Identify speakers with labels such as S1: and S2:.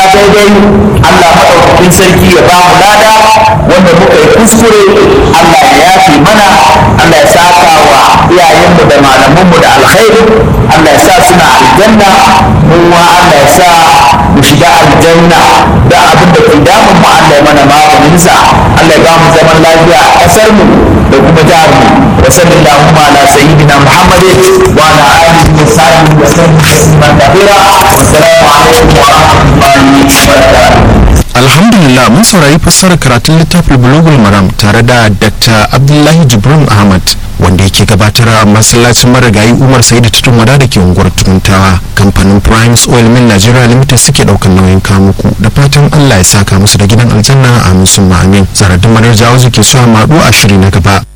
S1: daidai Allah maɗaukakin sarki ya ba mu lada wanda muka yi kuskure Allah ya yafe mana Allah ya saka wa iyayenmu da malamanmu da alkhairi Allah ya sa suna aljanna mu ma Allah ya sa mu shiga aljanna da abin da ke damun mu Allah ya mana maganinsa Allah ya ba mu zaman lafiya a ƙasar mu da kuma jihar mu wa sallallahu ala sayyidina Muhammadin wa ala alihi wa sahbihi wa sallam tasliman kathira assalamu alaikum wa rahmatullahi wa barakatuh
S2: alhamdulillah mun saurari fassarar karatun littafin bulugul maram tare da dr abdullahi jibrin ahmad wanda yake gabatar a masallacin marigayi umar sai da tutun wada da ke unguwar tuntawa kamfanin primes oil mill nigeria limited suke daukan nauyin kamuku da fatan allah ya saka musu da gidan aljanna a musu amin zaradin madar jawo ke so maɗu a shiri na gaba